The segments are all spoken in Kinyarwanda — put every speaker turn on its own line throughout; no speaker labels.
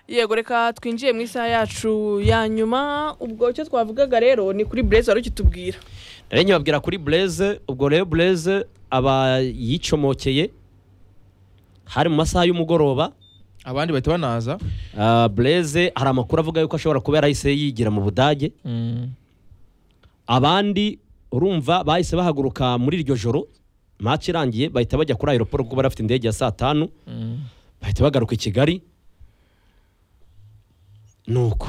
yego reka twinjiye mu isaha yacu ya nyuma ubwo icyo twavugaga rero ni kuri bureze wari ukitubwira
rero nyababwira kuri bureze ubwo rero bureze aba yicomokeye hari mu masaha y'umugoroba
abandi bahita banaza
Ah, bureze hari amakuru avuga yuko ashobora kuba yarahise yigira mu budage abandi urumva bahise bahaguruka muri iryo joro match irangiye bahita bajya kuri aeroport kuko bari bafite indege ya saa tanu bahita bagaruka i kigali nuko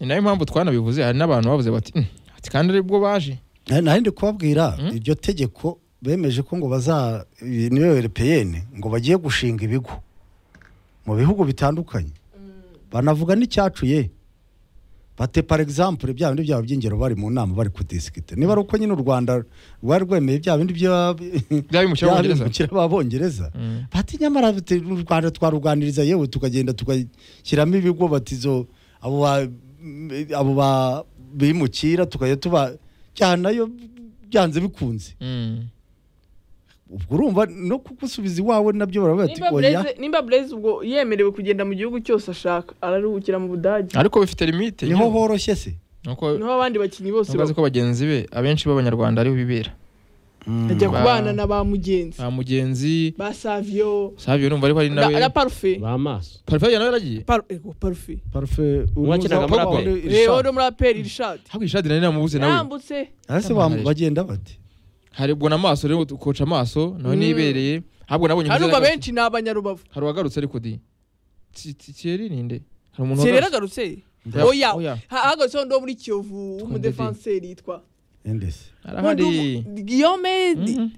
ni nayo mpamvu twanabivuze hari n'abantu bavuze bati "Mm, ati kandi aribwo baje
Eh, nari ndi kubabwira iryo tegeko bemeje ko ngo baza iyi niyo europeyeni ngo bagiye gushinga ibigo mu bihugu bitandukanye banavuga n'icyacu ye bate par exemple bya bindi byabo by'ingero bari mu nama bari kudisikite niba ari uko nyine u rwanda rwari rwemeye bya bindi bya-
Bya bimukira
bya
Abongereza.
bimukira abongereza bati nyamara bite- u rwanda twaruganiriza yewe tukagenda tugashyiramo ibigo batizo abo ba- abo ba- bimukira tukajya tuba nayo byanze bikunze
Mm.
ubwo urumva no kugusubiza iwawe nabyo baravuga bati
nimba
oya
bureze nimba bureze ubwo yemerewe kugenda mu gihugu cyose ashaka araruhukira mu budage
ariko bifite limite
niho
nyine.
horoshye se
nuko
niho abandi bakinnyi bose
ntubazi ko bagenzi be abenshi b'abanyarwanda ariho bibera
bajya
ba-
kubana na ba mugenzi
nta mugenzi
ba saviyo
savio numva ariko ari
na
nawe
na parufe
bamaso
parfait nawe yaragiye
Paru- ego, parufe
parufe
Wakinaga muri Aperi.
rero ni umuraperi irishati
hakurya ishati nari namubuse nawe
yambutse
ese
Yamuhaye.
bagenda bati
hari ubwo na maso rero ukoca amaso nawe
Mm.
nibereye ntabwo nabonye umuze
harumva
nagarutse.
benshi ni abanyarubavu
hari uwagarutse ariko di Ti- ti- Thierry ninde hari umuntu
se rero
wagarutse?
agarutse
Oya,
oya
oya.
ahagazeho ndo muri kiyovu w'umudefanseri yitwa
endese
Arahari.
Nkundu- Guillaume di-
Mhm.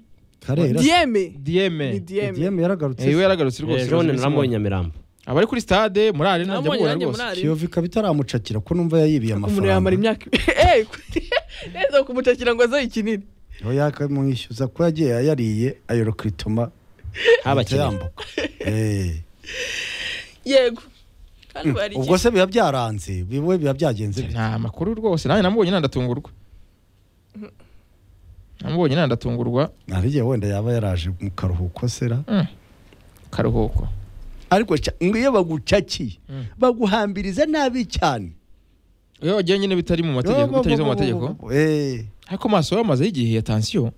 karera
Dieme
Dieme.
ni Dieme
diyeme yaragarutse
Eh, we yaragarutse rwose.
ejo
Simon.
naramubonye nyamirambo
Abari kuri stade muri arena njya
namubonye
mubona
nanjye muri
rwose.
ariyo
kiyovu ikaba itaramucakira ko numva yayibiye
umuntu yamara
amafaranga
imyaka eh neza kumutakira ngo azaye ikinini
oya akamwishyuza ko yagiye yariye ayorokritoma
habakinnyi
yambuka Eh.
yego kandi bari
ubwo se biba byaranze biwe biba byagenze bite?
Nta makuru rwose nanjye namubonye nandatungurwa. Namubonye nandatungurwa
nariye wenda yaba yaraje mu karuhuko sera
karuhuko.
ariko ca- ngo iyo bagucakiye
Mm.
baguhambiriza nabi cyane
Iyo wagiye nyine bitari mu mategeko bitanyuze mu mategeko.
Eh,
Ariko maso yamaze igihe ya tension.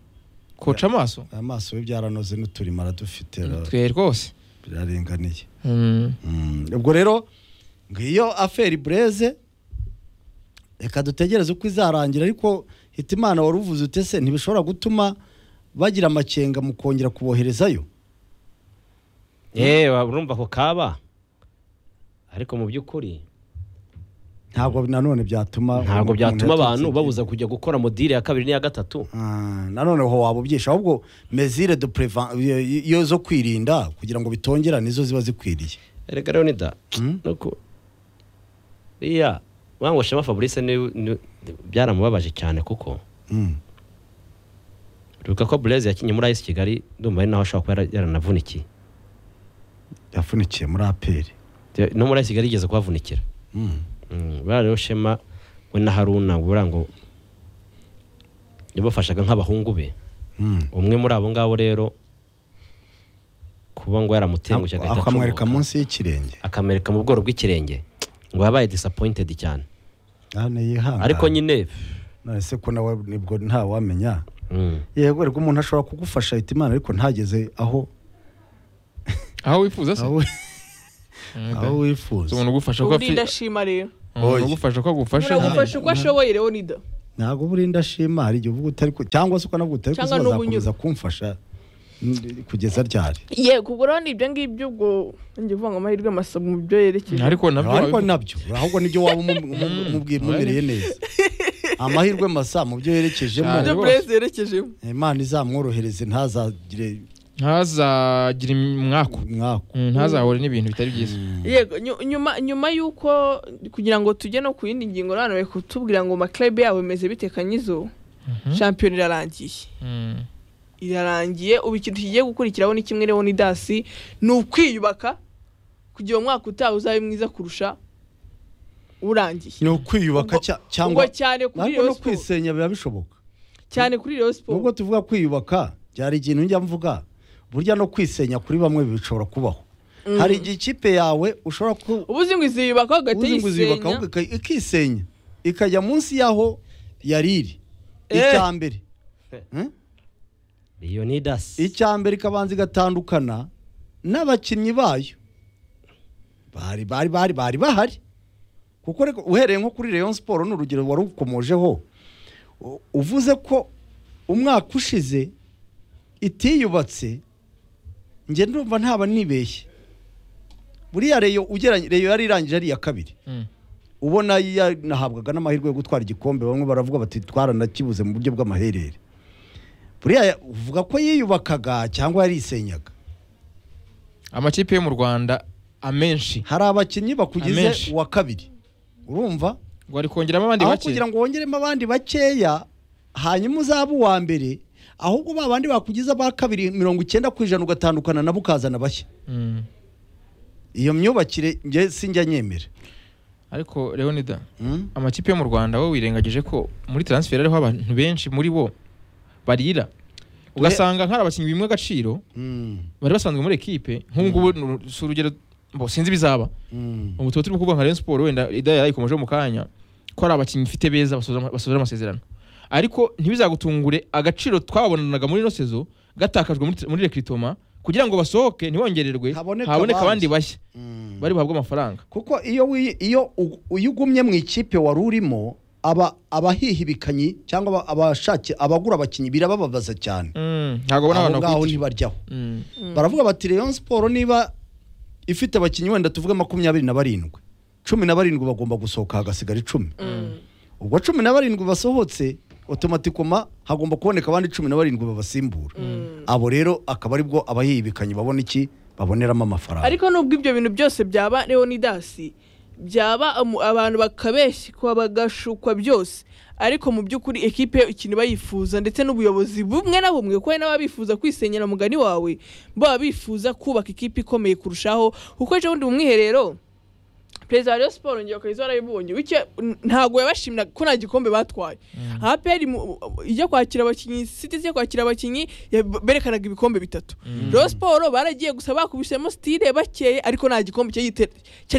Koca amaso.
amaso ye byaranoze n'uturimo aradufite ra-
Twe rwose.
biraringaniye
Mm.
Mm, ubwo rero ngo iyo aferi bureze reka dutegereze uko izarangira ariko hitimana wari uvuze ute se ntibishobora gutuma bagira amakenga mu kongera kuboherezayo
eee urumva ako kaba ariko mu by'ukuri
ntabwo nanone byatuma
ntabwo
umuntu
byatuma
yaturutse
abantu
igihe.
babuza kujya gukora modire ya kabiri n'iya gatatu
Ah, nanone ho waba ubyisha ahubwo mezire de prevan iyo zo kwirinda kugira ngo bitongera nizo ziba zikwiriye
erega rero ni da
Mm.
nuko iya wangu shema fabrice ni, ni, byaramubabaje cyane kuko
Mm.
ruka ko blaze yakinye muri ayisi kigali ndumva ari naho ashobora kuba yara- yaranavunikiye
yafunikiye muri aperi
Te- no muri ayisi kigali igeze kuhavunikira
Mm.
Mm, buriya rero shema we na haruna buriya ngo yabafashaga nk'abahungu be
Mm.
umwe muri abo ngabo rero kuba ngo yaramutenguje agahita
akamwereka
acomoka.
munsi y'ikirenge
akamwereka mu bworo bw'ikirenge ngo yabaye disappointed cyane
none yihangana
ariko nyine
none se ko nawe nibwo ntawamenya
mm,
yego rero umuntu ashobora kugufasha ahita imana ariko ntageze aho
Aho wifuza se?
aho
Mm, da.
aho
Si
wifuza
umuntu ugufasha ko
ubundi
afi-
ndashima rero
umuntu
Oya.
ugufasha ko agufasha.
muragufasha uko ashoboye rero ni da
ntabwo buri ndashima hari igihe uvuga utari ku- cyangwa se ukanavuga utari
Cyangwa
kuziba
n'ubunyura.
zakomeza kumfasha mm, kugeza ryari
yego ubwo rero ni ibyo ngibyo ubwo ngiye kuvuga ngo amahirwe masa mu byo yerekeje
Ariko nabyo
ariko
wabivuze.
nabyo ahubwo nibyo waba umu- umu- umubwiye umumereye neza amahirwe masa mu byo
ibyo
Cyane.
yerekejemo
burezi yerekejemo
imana izamworohereze ntazagire
ntazagira umwaku
umwaku
Mm, ntazahure n'ibintu bitari byiza
yego nyu- nyuma nyuma y'uko kugira ngo tujye no ku yindi ngingo rero hano bari kutubwira ngo maklabe yabo bimeze bite kanyizo shampiyona irarangiye
Mm.
irarangiye ubu ikintu kigiye gukurikiraho ni kimwe rero ni dasi ni ukwiyubaka kugira ngo umwaka utaha uzabe mwiza kurusha urangiye
ni ukwiyubaka
Ubwo-
cya-
ubwo
cyangwa
cyane kuri
ariko no
Rayon Sports
kwisenya biba bishoboka
cyane kuri Rayon Sports
nubwo tuvuga kwiyubaka byari ikintu njya mvuga burya no kwisenya kuri bamwe bishobora kubaho hari igihe ikipe yawe ushobora ku
ubuzi ngo iziyubaka hagati
uzi ngo uziyubaka
y'isenya
ahubwo ika- ikisenya ikajya munsi y'aho yari iri
Eh.
icya mbere Hmm?
leonidas
icya mbere ikabanza igatandukana n'abakinnyi bayo bari bari bari bari bahari kuko reka uhereye nko kuri Rayon Sport ni urugero wari ukomojeho u- uvuze ko umwaka ushize itiyubatse njye ndumva ntaba nibeshye buriya reyo ugeranye reyo yari irangije ari iya kabiri
Mm.
ubona yanahabwaga n'amahirwe yo gutwara igikombe bamwe baravuga bati twaranakibuze mu buryo bw'amaherere buriya uvuga ko yiyubakaga cyangwa yarisenyaga
amakipe yo mu rwanda amenshi
hari abakinnyi
Amenshi.
bakugize uwa kabiri urumva
ngo ari kongeramo abandi
aho
bake
kugira ngo wongeremo abandi bakeya hanyuma uzabe uwa mbere ahubwo ba bandi bakugize aba kabiri mirongo icyenda ku ijana ugatandukana nabo ukazana bashya
Mm.
iyo myubakire njye sinjya nyemera
ariko leonida
Mm?
amakipe yo mu rwanda wowe wirengagije ko muri transfer hariho abantu benshi muri bo barira ugasanga nk'ari abakinnyi bimwe agaciro
Mm,
bari basanzwe muri ekipe nk'ubu ngubu ni uru- si urugero mbo sinzi ibizaba
mm.
ubu tuba turi kuvuga nka Rayon Sport wenda ida yayikomejeho mu kanya ko ari abakinnyi ifite beza basoza ama- basoza amasezerano ariko ntibizagutungure agaciro twababonanaga muri ino sezo gatakajwe muri- muri rekritoma kugira ngo basohoke ntibongererwe
Haboneke
haboneke
abandi.
abandi bashya
Mm.
bari buhabwe amafaranga
kuko iyo wi- iyo u- iyo ugumye mu ikipe wari urimo aba abahihibikanyi cyangwa aba- abashaki abagura abakinnyi birabababaza cyane
Mm, ntabwo
aho
abona abantu
ngaho
bakwiye
ntibaryaho
Mm,
baravuga bati Rayon Sport niba ifite abakinnyi wenda tuvuge makumyabiri na barindwi cumi na barindwi bagomba gusohoka hagasigara icumi ubwo cumi na barindwi basohotse otomatikoma hagomba kuboneka abandi cumi na barindwi babasimbura abo rero akaba aribwo abahibikanyi babona iki baboneramo amafaranga
ariko nubwo ibyo bintu byose byaba leonidasi byaba amu- abantu bakabeshywa bagashukwa byose ariko mu by'ukuri ekipe yo ikintu bayifuza ndetse n'ubuyobozi bumwe na bumwe kuko hari n'ababifuza kwisenyera mugani wawe baba bifuza kubaka ikipe ikomeye kurushaho kuko ejo bundi mu mwiherero perezida wa Rayon Sport ngiro kayizo warabibonye bityo ntabwo yabashimira ko nta gikombe batwaye APR mu- ijya kwakira abakinnyi City ijya kwakira abakinnyi ya- berekanaga ibikombe bitatu Rayon Sport baragiye gusa bakubisemo style bakeye ariko nta gikombe cyari gite- cyari